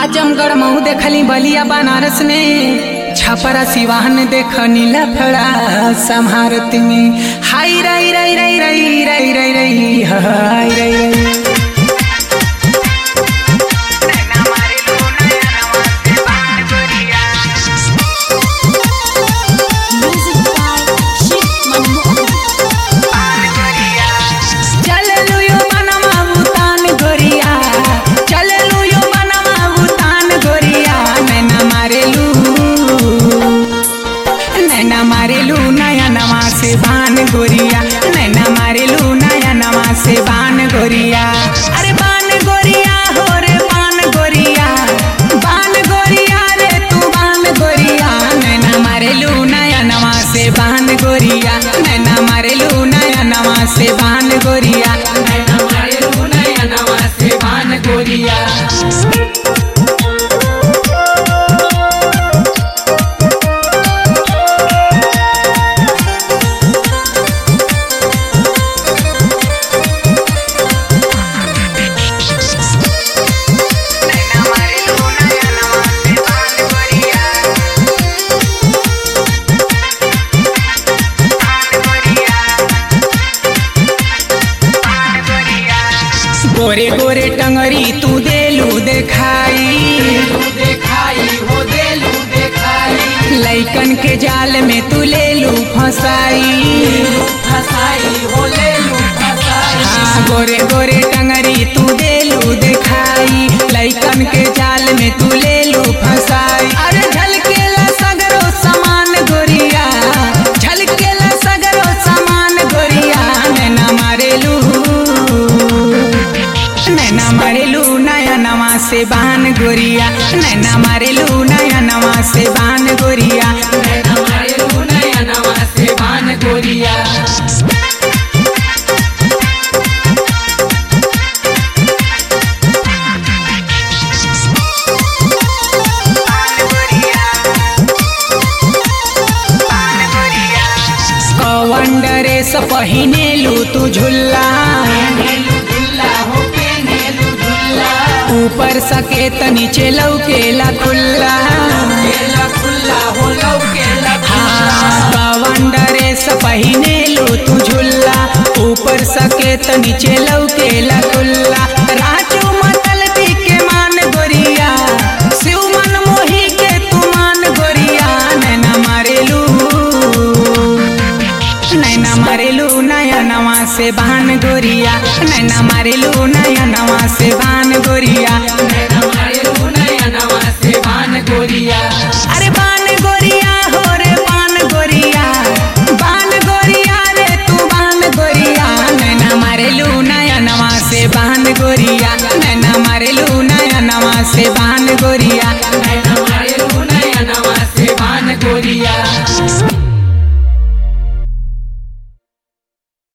आजमगढ़ मऊ देखली बलिया बनारस में छपरा सिवान देखनी लफड़ा समारत में हाय रई रई रई रई रई रई रई हाय रई रई Music by Shiv Manmohan. चललू यो बनवा भूतान गोरिया चललू यो बनवा भूतान गोरिया नैना मारेलू नैना मारेलू नया नवा से बान गोरिया नैना मारेलू नया नवा से बान गोरिया अरे बान गोरिया हो रे बान गोरिया बान गोरिया रे तू बान गोरिया नैना मारेलू नया नवा से बान गोरिया नैना मारेलू नया नवा से बान गोरिया नैना मारेलू नया नवा से बान गोरिया गोरे गोरे टंगरी तू देलू देखाई देखाई हो देलू देखाई लैकन के जाल में तू लेलू फसाई फसाई हो लेलू फसाई हाँ गोरे गोरे टंगरी तू देलू देखाई लैकन के जाल में तू लेलू फसाई अरे झलकेला सगरो समान गोरिया झलकेला सगरो समान गोरिया नैना मारेलू नैना मारेलू नया नवा से बान गोरिया नैना मारेलू नया नवा से बान गोरिया नैना मारेलू नया नवा से बान गोरिया कवन ड्रेस पहिनेलू तू झुल्ला ऊपर सकेत नीचे लौकेला खुल्ला हाँ, कवन ड्रेस पहिनेलू तू झुल्ला ऊपर सकेत नीचे लौकेला खुल्ला राजू मतल के मान गोरिया शिव मन मोही के तू मान गोरिया नैना मारेलू नैना मारेलू नया नवा से बान गोरिया नैना मारेलू नया नवा से बान गोरिया नैना मारेलू नया नवा से बान गोरिया अरे बान गोरिया हो रे बान गोरिया बान गोरिया रे तू बान गोरिया नैना मारेलू नया नवा से बान गोरिया नैना मारेलू नया नवा से बान गोरिया